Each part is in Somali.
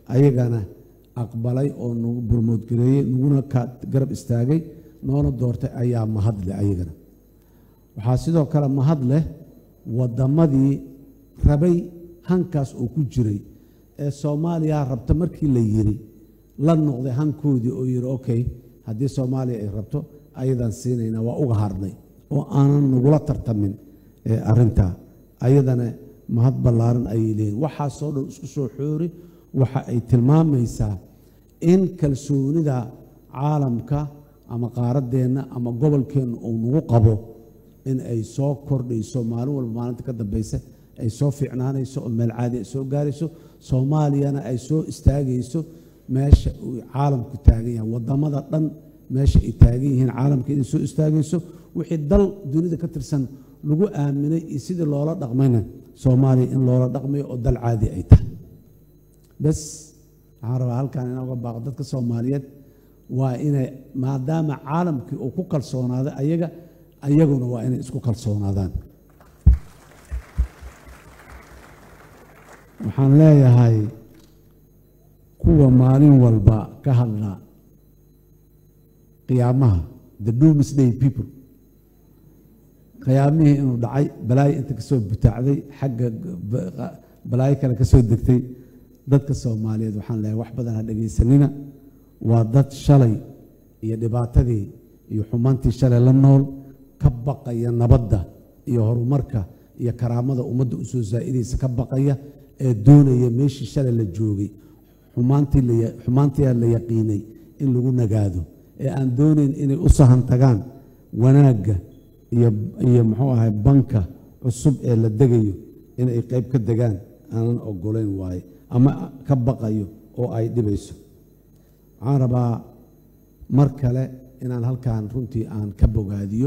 ayagana aqbalay oo nagu burmoodgareeyey naguna ka garab istaagay noona doortay ayaa mahad leh ayagana waxaa sidoo kale mahad leh waddamadii rabay hankaas oo ku jiray ee soomaaliya rabta markii la yiri la noqday hankoodii oo yidhi okay haddii soomaaliya ay rabto ayadaan siinaynaa waa uga harnay oo aanan nagula tartamin arintaa ayadana mahad ballaaran ayay leeyihin waxaasoo dhan isku soo xoori waxa ay tilmaamaysaa in kalsoonida caalamka ama qaaraddeenna ama gobolkeenna uu nagu qabo in ay soo kordhayso maalin walba maalinta ka dambaysa ay soo fiicnaanayso oo meel caadi ay soo gaarayso soomaaliyana ay soo istaagayso meesha uu caalamku taagan yahay waddamada dhan meesha ay taagan yihiin caalamka inay soo istaagayso wixii dal dunida ka tirsan lagu aaminay iyo sidii loola dhaqmayna soomaaliya in loola dhaqmayo oo dal caadi ay tahay bes waxaan rabaa halkan inaan uga baaqo dadka soomaaliyeed waa inay maadaama caalamkii uu ku kalsoonaaday ayaga ayaguna waa inay isku kalsoonaadaan waxaan leeyahay kuwa maalin walba ka hadla qiyaamaha the doomsday people qiyaamihii inuu dhacay balaayo inta ka soo butaacday xagga balaayo kale ka soo degtay dadka soomaaliyeed waxaan leeyahay wax badan ha dhegaysanina waa dad shalay iyo dhibaatadii iyo xumaantii shalay la nool ka baqaya nabadda iyo horumarka iyo karaamada ummadda u soo zaa'idaysa ka baqaya ee doonaya meeshii shalay la joogay xumaantiia la yaqiinay in lagu nagaado ee aan doonayn inay u sahan tagaan wanaagga iyo muxuu ahay banka cusub ee la degayo inay qayb ka degaan aanan ogolayn waaye ama ka baqayo oo ay dhibayso waxaan rabaa mar kale inaan halkan runtii aan ka bogaadiyo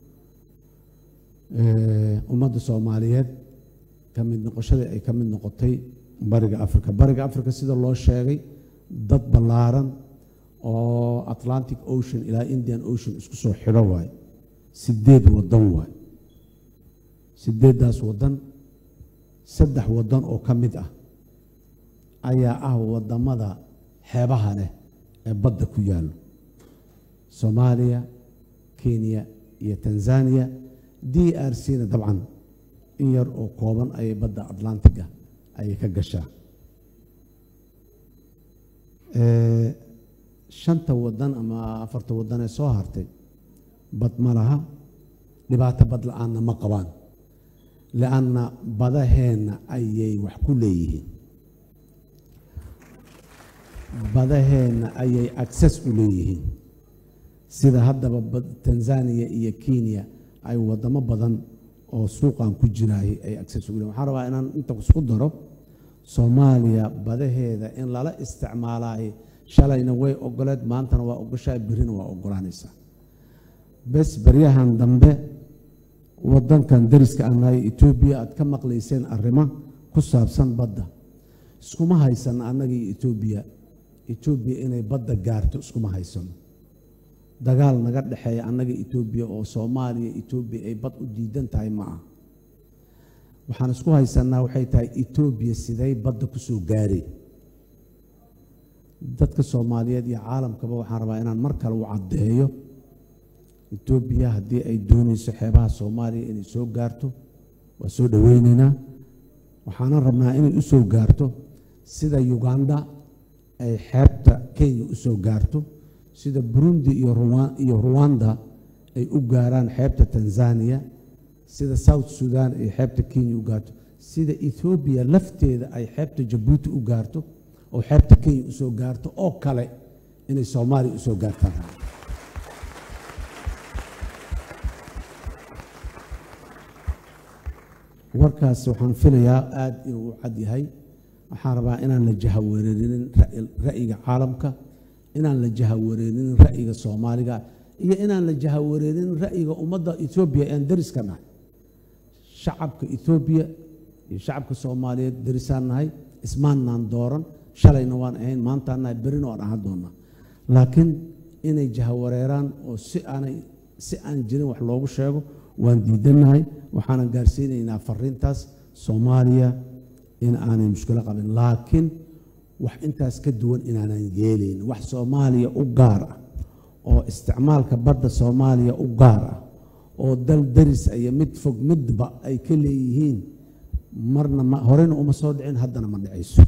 ummadda soomaaliyeed ka mid noqoshadii ay ka mid noqotay bariga africa bariga africa sida loo sheegay dad ballaaran oo atlantic ocean ilaa indian ocean isku soo xidho waaye sideed waddan waaye sideeddaas waddan saddex waddan oo ka mid ah ayaa ah waddamada xeebaha leh ee badda ku yaallo soomaaliya kenya iyo tanzaniya d r c na dabcan in yar oo kooban ayay badda atlantiga ayay ka gashaa shanta waddan ama afarta waddan ee soo hartay bad ma laha dhibaato bad la-aanna ma qabaan lianna badaheenna ayay wax ku leeyihiin badaheenna ayay access u leeyihiin sida haddaba tanzaniya iyo kenya ay waddamo badan oo suuqan ku jiraayay ay access ugu leeyihin waxaan rabaa inaan inta isku daro soomaaliya badaheeda in lala isticmaalaay shalayna way ogoleed maantana waa ogoshaa birina waa ogolaanaysaa bes baryahan dambe wadankan dariska anahay etoobiya aad ka maqlayseen arrimo ku saabsan badda iskuma haysano annaga iyo etoobiya etoobiya inay badda gaarto iskuma haysano dagaal naga dhexeeya annaga etoobiya oo soomaaliya etoobiya ay bad u diidan tahay ma ah waxaan isku haysanaa waxay tahay etoobiya siday badda ku soo gaareen dadka soomaaliyeed iyo caalamkaba waxaan rabaa inaan mar kale u caddeeyo etoobiya haddii ay doonayso xeebaha soomaaliya inay soo gaarto waa soo dhoweynaynaa waxaanan rabnaa inay u soo gaarto sida uganda ay xeebta kenya u soo gaarto sida burundi iyo ruwanda ay u gaaraan xeebta tanzaniya sida south sudan ay xeebta kenya u gaarto sida ethoobiya lafteeda ay xeebta jabuuti u gaarto oo xeebta kenya u soo gaarto oo kale inay soomaaliya u soo gaartaan warkaas waxaan filayaa aada inuu u cad yahay waxaan rabaa inaan la jahawareerinin ra'yiga caalamka inaan la jahawareerinin ra'yiga soomaaliga iyo inaan la jahawareerinin ra'yiga ummadda etoobiya ean dariska nahay shacabka etoobiya iyo shacabka soomaaliyeed darisaan nahay ismaannaan dooran shalayna waan ahayn maantaan nahay berina waan ahaan doonaa laakiin inay jahawareeraan oo si aanay si aan jirin wax loogu sheego waan diidannahay waxaanan gaarsiinaynaa fariintaas soomaaliya in aanay mushkilo qabin laakiin wax intaas ka duwan inaanan yeelayn wax soomaaliya u gaar ah oo isticmaalka badda soomaaliya u gaar ah oo dal daris iyo mid fog midba ay ka leeyihiin marna ma horena uma soo dhicin haddana ma dhicayso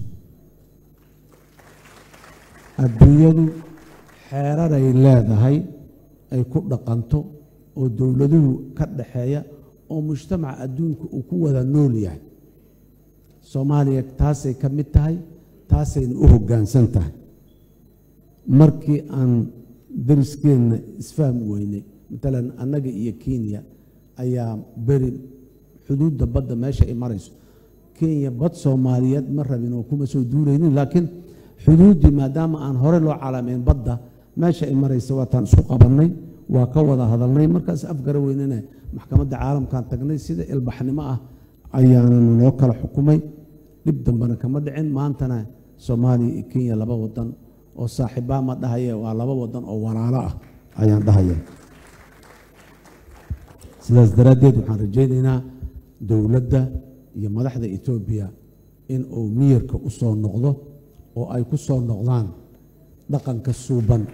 adduunyadu xeeraray leedahay ay ku dhaqanto oo dowladuhu ka dhaxeeya oo mujtamaca adduunka uu ku wada nool yahay soomaaliya taasay ka mid tahay taasayna u hoggaansan tahay markii aan dariskeenna isfahmi weynay matalan annaga iyo kenya ayaa beri xuduudda badda meesha ay marayso kenya bad soomaaliyeed ma rabin oo kuma soo duulaynin laakiin xuduuddii maadaama aan hore loo calaamayn badda meesha ay maraysa waataan isku qabannay waa ka wada hadalnay markaas afgara weynana maxkamadda caalamkan tagnay sida ilbaxnimo ah ayaananu loo kala xukumay dhib dambena kama dhicin maantana soomaaliya iyo kenya laba wadan oo saaxiibbaa ma dhahaye waa laba wadan oo walaalo ah ayaan dhahaya sidaas daraaddeed waxaan rajaynaynaa dowladda iyo madaxda etoobiya in uu miyirka u soo noqdo oo ay ku soo noqdaan dhaqanka suuban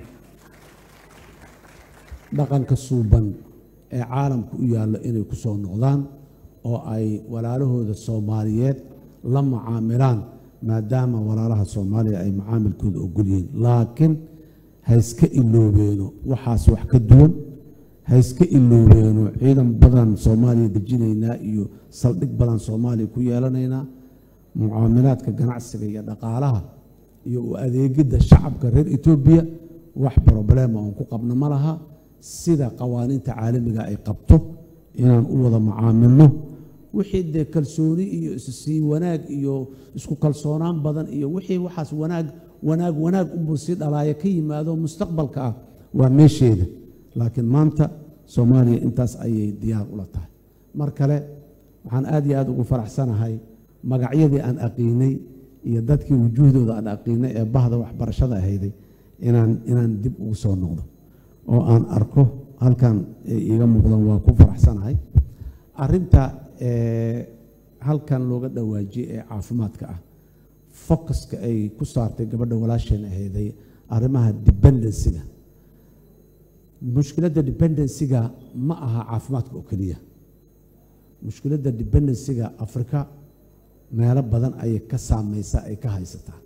dhaqanka suuban ee caalamka u yaallo inay ku soo noqdaan oo ay walaalahooda soomaaliyeed la mucaamilaan maadaama walaalaha soomaaliya ay macaamilkooda ogol yihiin laakiin ha iska iloobeeno waxaas wax ka duwan ha iska iloobeeno ciidan badan soomaaliya dejinaynaa iyo saldhig badan soomaaliya ku yeelanaynaa mucaamilaadka ganacsiga iyo dhaqaalaha iyo u adeegidda shacabka reer etoobiya wax broblema oon ku qabno ma laha sida qawaaniinta caalamiga ay qabto inaan u wada mucaamilno wixii dee kalsooni iyo issii wanaag iyo isku kalsoonaan badan iyo wixii waxaas wanaag wanaag wanaag unbuu sii dhalaaya ka yimaado mustaqbalka ah waa meesheeda laakiin maanta soomaaliya intaas ayay diyaar ula tahay mar kale waxaan aad iyo aad ugu faraxsanahay magacyadii aan aqiinay iyo dadkii wujuuhdooda aan aqiinay ee bahda waxbarashada ahayday inaan inaan dib ugu soo noqdo oo aan arko halkan ay iiga muuqdaan waa ku faraxsanahay arinta halkan looga dhawaajiyey ee caafimaadka ah focuska ay ku saartay gabadha walaasheen ahayday arrimaha dependensiga mushkiladda dependensiga ma aha caafimaadka oo keliya mushkiladda dependensiga afrika meelo badan ayay ka saamaysaa ay ka haysataa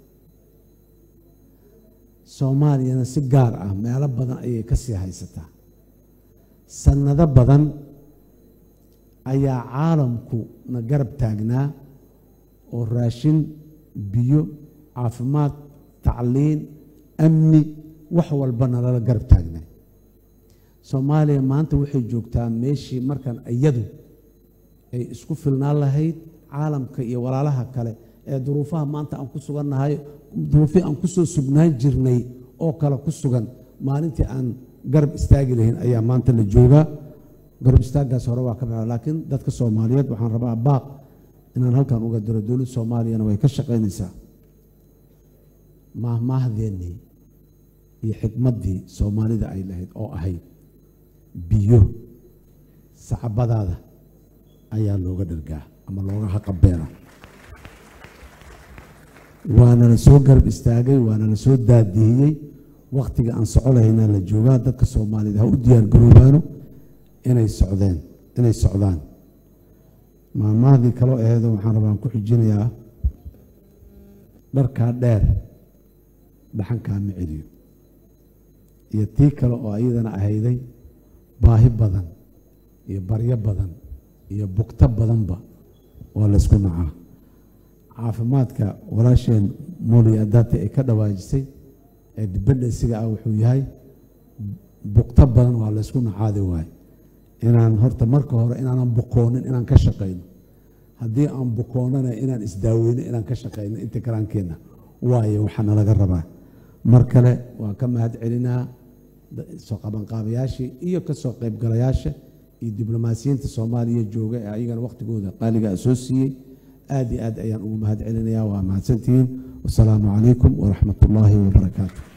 soomaaliyana si gaar ah meelo badan ayay ka sii haysataa sannado badan ayaa caalamku na garab taagnaa oo raashin biyo caafimaad tacliin amni wax walba nalala garab taagnaa soomaaliya maanta waxay joogtaa meeshii markan iyadu ay isku filnaan lahayd caalamka iyo walaalaha kale ee duruufaha maanta aan ku sugannahay duruufihii aan ku soo sugnaan jirnay oo kale ku sugan maalintii aan garab istaagi lahayn ayaa maanta la joogaa garab istaaggaas hore waa ka baxa laakiin dadka soomaaliyeed waxaan rabaa baaq inaan halkan uga diro dowladda soomaaliyana way ka shaqaynaysaa maahmaahdeenii iyo xikmaddii soomaalida ay lahayd oo ahayd biyo sacbadaada ayaa looga dhargaa ama looga haqabeela waana la soo garab istaagay waana la soo daadihiyey wakhtiga aan soco lahaynaa la joogaa dadka soomaaliyed ha u diyaar garoobaano inay socdeen inay socdaan maalmahdii kaloo aheedo waxaan rabaan ku xijinayaa dharkaa dheer dhaxankaa ma celiyo iyo tii kale oo iyadana ahayday baahi badan iyo baryo badan iyo bugto badanba waa laysku nacaa caafimaadka walaasheen mooli adaati ay ka dhawaajisay ee dependensiga ah wuxuu yahay bugto badan waa laysku nacaadi waaye inaan horta marka hore inaanan bukoonin inaan ka shaqayno haddii aan bukoonana inaan isdaaweyno inaan ka shaqayno inta karaankeenna waayo waxaana laga rabaa mar kale waan ka mahad celinaa soo qabanqaabayaashii iyo ka soo qaybgalayaasha iyo diblomaasiyiinta soomaaliya jooga ee ayagana wakhtigooda qaaliga soo siiyey aad iyo aad ayaan ugu mahad celinayaa waa mahadsantihiin wasalaamu calaykum waraxmat ullaahi wabarakaatu